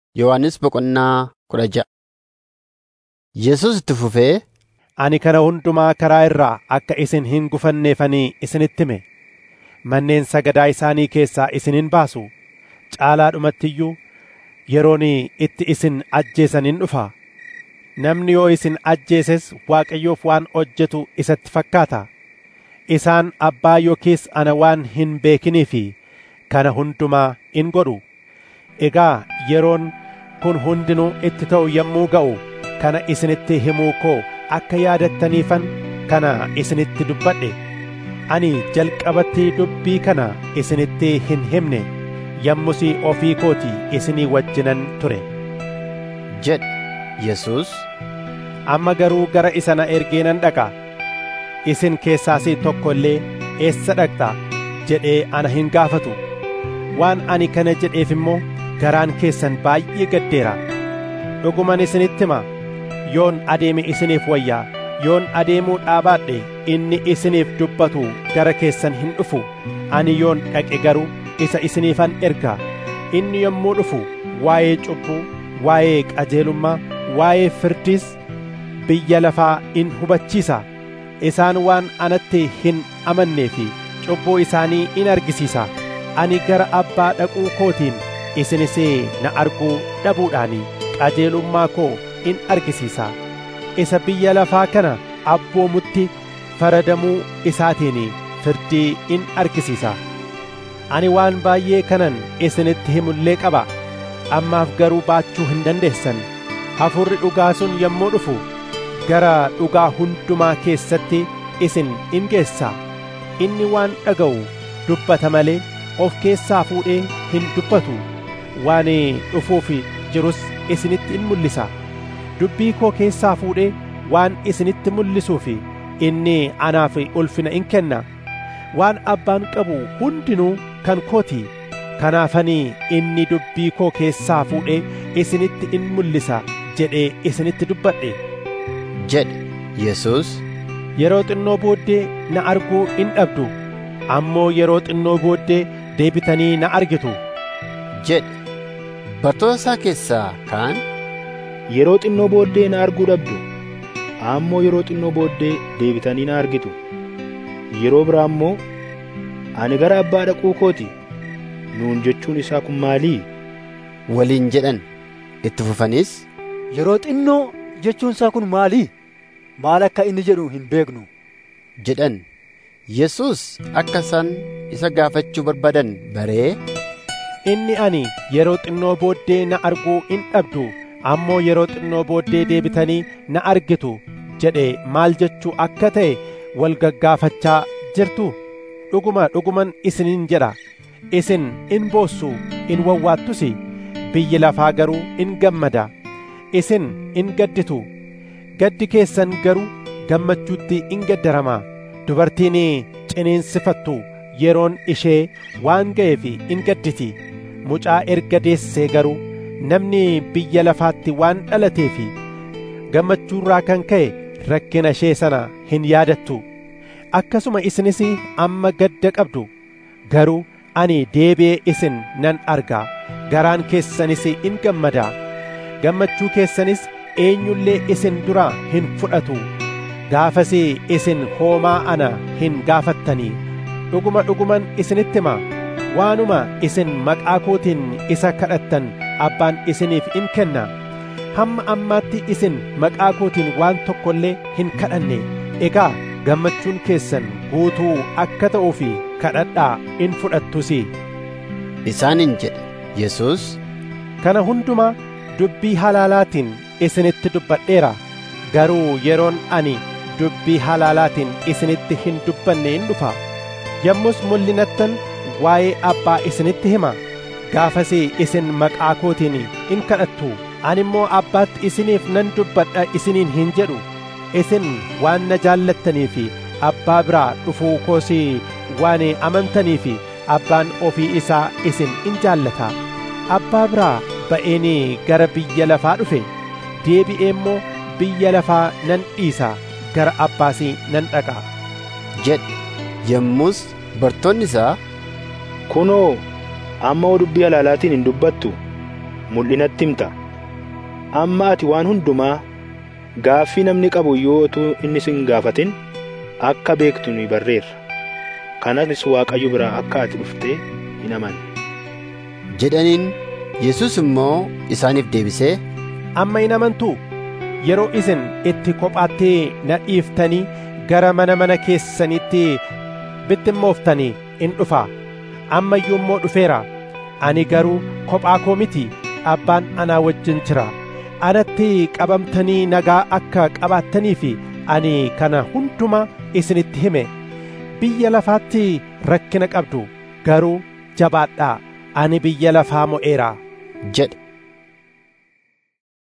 Yohannis boqonnaa kudha ja'a. Yesus itti fufee, Ani kana hundumaa karaa irraa akka isin hin gufanneefanii isinitti hime. Manneen sagadaa isaanii keessaa isin hin baasu. Caalaadhumatti iyyuu yeroon itti isin ajjeesan hin dhufa. Namni yoo isin ajjeeses Waaqayyoof waan hojjetu isatti fakkaata. Isaan abbaa yookiis ana waan hin beekiniifi kana hundumaa in godhu. Egaa yeroon kun hundinuu itti ta'u yommuu ga'u kana isinitti himuu koo akka yaadattaniifan kana isinitti dubbadhe. Ani jalqabatti dubbii kana isinitti hin himne yommus ofii kooti isinii wajjinan ture. jedhe Yesus. Amma garuu gara isa na ergee nan dhaqa. Isin keessaas tokko illee eessa dhaqxa jedhee ana hin gaafatu. Waan ani kana jedheef immoo garaan keessan baay'ee gaddeera. Dhuguman isinitti hima yoon adeeme isiniif wayyaa yoon adeemuu dhaabaadhe inni isiniif dubbatu gara keessan hin dhufu ani yoon dhaqe garuu isa isiniifan erga inni yommuu dhufu waa'ee cubbuu waa'ee qajeelummaa waa'ee firdiis biyya lafaa in hubachiisa isaan waan anatti hin amannee fi cubbuu isaanii in argisiisa ani gara abbaa dhaquu kootiin isinis na arguu dhabuudhaanii qajeelummaa koo in argisiisa isa biyya lafaa kana abboomutti faradamuu isaatiin firdii in argisiisa ani waan baay'ee kanan isinitti himullee qaba ammaaf garuu baachuu hin dandeessan hafuurri dhugaa sun yommuu dhufu gara dhugaa hundumaa keessatti isin in geessa inni waan dhaga'u dubbata malee of keessaa fuudhee hin dubbatu waan dhufuuf jirus isinitti in mul'isa dubbii koo keessaa fuudhee waan isinitti mul'isuuf inni anaaf ulfina in kenna waan abbaan qabu hundinuu kan kooti kanaafanii inni dubbii koo keessaa fuudhee isinitti in mul'isa jedhee isinitti dubbadhe jedhe Yesus. yeroo xinnoo booddee na arguu in dhabdu ammoo yeroo xinnoo booddee deebitanii na argitu jedhe bartoota isaa keessaa kaan Yeroo xinnoo booddee na arguu dhabdu ammoo yeroo xinnoo booddee deebitanii na argitu yeroo biraa immoo ani gara abbaa dhaquu kooti nuun jechuun isaa kun maalii waliin jedhan itti fufanis Yeroo xinnoo jechuun isaa kun maalii? Maal akka inni jedhu hin beeknu. jedhan Yesus akka isaan isa gaafachuu barbaadan baree inni ani yeroo xinnoo booddee na arguu in dhabdu ammoo yeroo xinnoo booddee deebitanii na argitu jedhe maal jechuu akka ta'e wal gaggaafachaa jirtu dhuguma dhuguman isiniin jedha isin in boossu in wawwaattus biyyi lafaa garuu in gammada isin in gadditu gaddi keessan garuu gammachuutti in gaddarama dubartiin ciniinsifattu yeroon ishee waan ga'eef in gadditi mucaa erga deessee garuu namni biyya lafaatti waan dhalateef gammachuurraa kan ka'e rakkina ishee sana hin yaadattu akkasuma isinis amma gadda qabdu garuu ani deebi'ee isin nan arga garaan keessanis in gammada gammachuu keessanis eenyullee isin duraa hin fudhatu gaafas isin hoomaa ana hin gaafattanii dhuguma dhuguman isinitti hima waanuma isin maqaa kootiin isa kadhattan abbaan isiniif in kenna hamma ammaatti isin maqaa kootiin waan tokko illee hin kadhanne egaa gammachuun keessan guutuu akka ta'uuf kadhadhaa in fudhattus isaaniin jedhe Yesus. kana hundumaa dubbii halaalaatiin isinitti dubbadheera garuu yeroon ani dubbii halaalaatiin isinitti hin dubbanne in dhufa yommus mul'inattan waa'ee abbaa isinitti hima gaafas isin maqaa kootiin in kadhattu ani immoo abbaatti isiniif nan dubbadha isiniin hin jedhu isin waan na jaallattaniif abbaa biraa dhufuu koos waan amantaniif abbaan ofii isaa isin in jaallata abbaa biraa ba'een gara biyya lafaa dhufe deebi'ee immoo biyya lafaa nan dhiisa gara abbaas nan dhaqa jedhe yommus bartoonni isaa kunoo amma dubbii halaalaatiin hin dubbattu mul'inatti himta amma ati waan hundumaa gaaffii namni qabu yoo utuu inni sin gaafatin akka beektu ni barreerra kanas waaqayyo biraa akka ati dhuftee hin amanne jedhaniin Yesus immoo isaaniif deebisee amma hin amantuu yeroo isin itti kophaatti na dhiiftanii gara mana mana keessanitti bittimmooftanii in dhufa amma iyyuu immoo dhufeera ani garuu kophaa koo miti abbaan anaa wajjin jira anatti qabamtanii nagaa akka qabaattanii fi ani kana hunduma isinitti hime biyya lafaatti rakkina qabdu garuu jabaadhaa ani biyya lafaa mo'eera jedhe